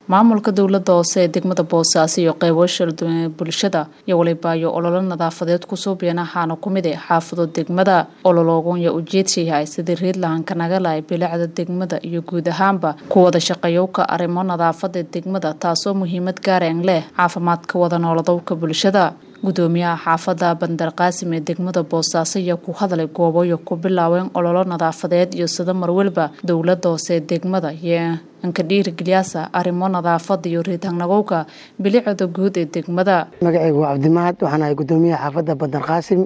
maamulka dowlada hoose ee degmada boosaaso iyo qeybo shalduwan ee bulshada iyo walibaayo ololo nadaafadeed kusoo been ahaana kumid e xaafado degmada ololoogonya ujeedsa yahay sidii reedlahanka nagala bilicda degmada iyo guud ahaanba ku wada shaqeeyowka arrimo nadaafada degmada taasoo muhiimad gaareen leh caafimaadka wada nooladowka bulshada gudoomiyaha xaafada bandarqaasim ee degmada boosaaso ayaa ku hadlay gooboyo ku bilaabeen ololo nadaafadeed iyo sida marwalba dowlada hoose ee degmada iyo anka dhiirigeliyaasa arrimo nadaafada iyo riidhanagowka bilicda guud ee degmada magacaygu waa cabdimahad waxaan ahay gudoomiyaha xaafadda bandarqaasim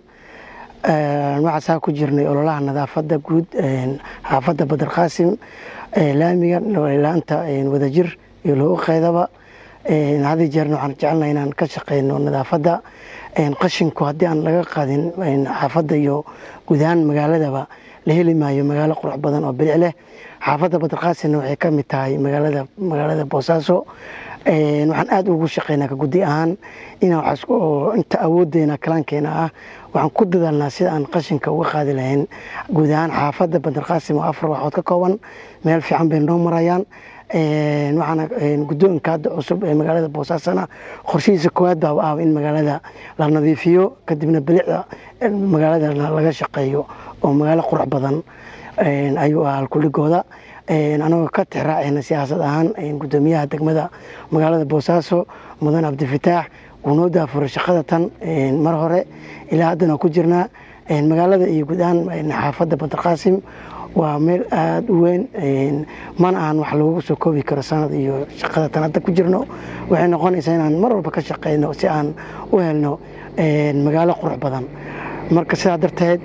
waxaasaa ku jirnay ololaha nadaafada guud xaafadda bandarqaasim laamiga laanta wadajir iyo loogu qeydaba hadi jeerna waxaan jecelnaha inaan ka shaqeyno nadaafadda qashinku haddii aan laga qaadin xaafadda iyo guud ahaan magaaladaba la heli maayo magaalo qurux badan oo bilic leh xaafadda badarqaasinna waxay ka mid tahay magaalada magaalada boosaaso waxaan aada ugu shaqeynaa ka guddi ahaan inaan inta awoodeena kalaankeena ah waxaan ku dadaalnaa sida aan qashinka uga qaadi lahayn guud ahaan xaafadda badarqaasim oo afar waxood ka kooban meel fiican bay noo marayaan waxaana guddoonka hadda cusub ee magaalada boosaasona qorshihiisa koowaad baaba ah in magaalada la nadiifiyo kadibna bilicda magaalada laga shaqeeyo oo magaalo qurux badan ayuu ah halkuligooda anagoo ka tixraaceyna siyaasad ahaan gudoomiyaha degmada magaalada boosaaso mudan cabdifataax wuu noo daafuray shaqada tan mar hore ilaa haddana ku jirnaa magaalada iyo guud ahaan xaafadda bandarqaasim waa meel aada u weyn mana ahan wax lagu soo koobi karo sanad iyo shaqada tan hadda ku jirno waxay noqonaysaa inaan mar walba ka shaqeyno si aan u helno magaalo qurux badan marka sidaa darteed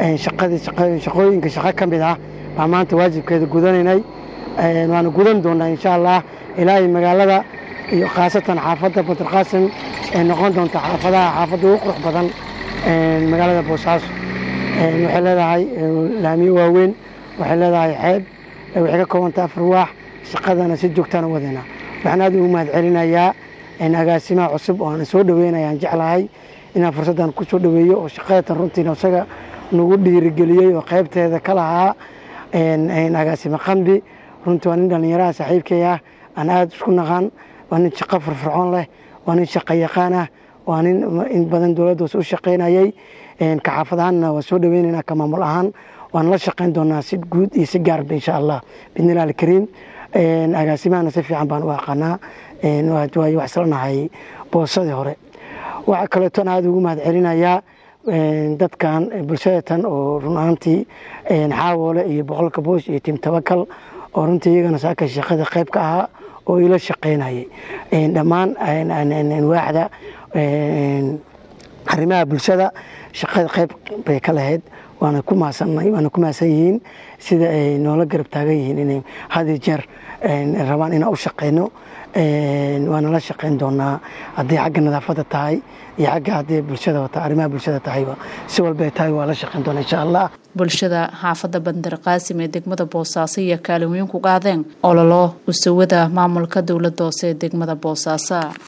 shaqooyinka shaqo ka mid ah baa maanta waajibkeeda gudanaynay waana gudan doonaa insha allah ilaahay magaalada iyo khaasatan xaafadda badarqaasim ee noqon doonta xaafadaha xaafadda ugu qurux badan magaalada boosaaso waxay leedahay laamiyo waaweyn waxay leedahay xeeb waxay ka koobanta afar waax shaqadana si joogtaan u wadayna waxaan aad ugu mahad celinayaa agaasimaha cusub oo aan soo dhaweynayaan jeclahay inaan fursaddan ku soo dhaweeyo oo shaqadatan runtiina isaga nagu dhiirigeliyey oo qaybteeda ka lahaa agaasimo qambi runtii waa nin dhallinyaraha saaxiibkay ah aan aada isku naqaan waa nin shaqo firfircoon leh waa nin shaqo yaqaan ah waa nin in badan dowladda hoose u shaqaynayay ka xaafad ahaanna waa soo dhaweynaynaa ka maamul ahaan waan la shaqayn doonaa si guud iyo si gaarba insha allah bidnilah alkariim agaasimahana si fiican baan u aqaanaa waayo wax isla nahay boosadii hore waxaa kaleeton aada ugu mahad celinayaa dadkan bulshadatan oo run ahaantii xaawoole iyo boqolka boosh iyo tim tabakal oo runtii iyagana saaka shaqada qayb ka ahaa oo ila shaqaynayay dhammaan waaxda arrimaha bulshada shaqada qayb bay ka lahayd waana ku maasanay waana ku maasan yihiin sida ay noola garab taagan yihiin inay hadi jeer rabaan inaan u shaqeyno waana la shaqeyn doonaa haddii xagga nadaafadda tahay iyo xagga haddii bulshada wata arrimaha bulshada tahayba si walba ay tahay waa la shaqeyn doonaa insha allah bulshada xaafadda bandarqaasim ee degmada boosaaso iyo kaalin weyn ku qaadeen ololo usawada maamulka dowladda hoose ee degmada boosaaso